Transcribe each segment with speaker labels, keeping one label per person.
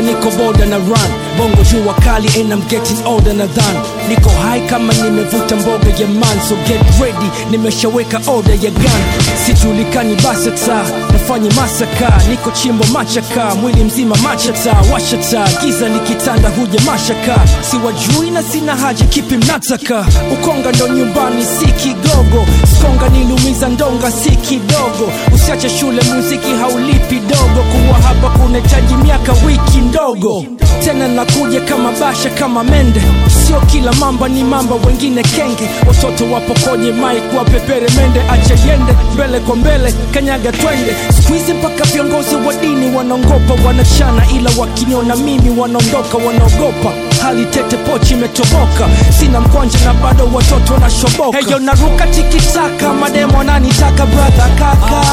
Speaker 1: kwanza niko boda na run bongo jua kali and I'm getting older na than niko high kama nimevuta mboga ya man so get ready nimeshaweka order ya gun sijulikani basata nafanya masaka niko chimbo machaka mwili mzima machata washata giza likitanda huja mashaka siwajui na sina haja kipi mnataka ukonga ndo nyumbani si kigogo skonga nilumiza ndonga si kidogo usiache shule muziki haulipi dogo kuwa hapa kunahitaji miaka wiki ndogo tena nakuja kama basha kama mende sio kila mamba ni mamba wengine kenge watoto wapo kwenye mike wapepere mende acha yende mbele kwa mbele kanyaga twende skuizi mpaka viongozi wa dini wanaongopa wanachana ila wakiniona mimi wanaondoka wanaogopa hali tete pochi imetoboka sina mkwanja na bado watoto wanashoboka heyo naruka tikitaka mademo ananitaka brother kaka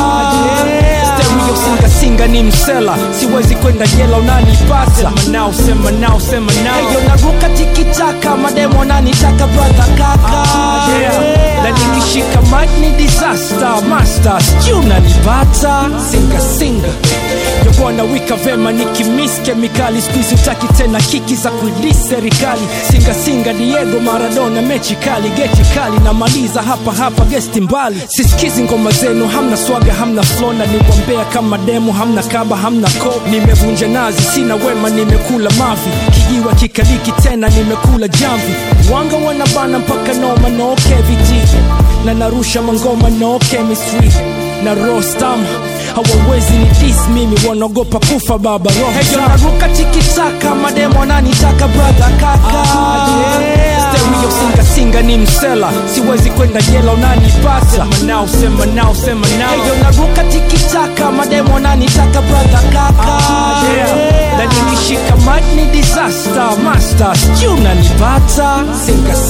Speaker 1: yeah. stereo singa singa ni msela siwezi kwenda jela unanipata sema nao sema nao sema nao heyo naruka tikitaka mademo ananitaka brother kaka yeah. na nikishika mic ni disaster master sijui unanipata singa singa yobwana wika vema nikimis kemikali skuizi utaki tena kiki za kuidis serikali singasinga diego maradona mechi kali geti kali namaliza hapa hapa gesti mbali sisikizi ngoma zenu hamna swaga hamna flona niwambea kama demo hamna kaba hamna ko nimevunja nazi sina wema nimekula mavi kijiwa kikaliki tena nimekula jamvi wanga wanabana mpaka noma no keviti na narusha mangoma no chemistry na rostam hawawezi ni dis mimi wanaogopa kufa baba roho naruka tikitaka mademo ananitaka brother kaka yeah. stereo singa singa ni msela siwezi kwenda jela unanipata sema nao sema nao sema nao heyo naruka tikitaka mademo ananitaka brother kaka yeah. na nikishika mic ni disaster master sijui unanipata singa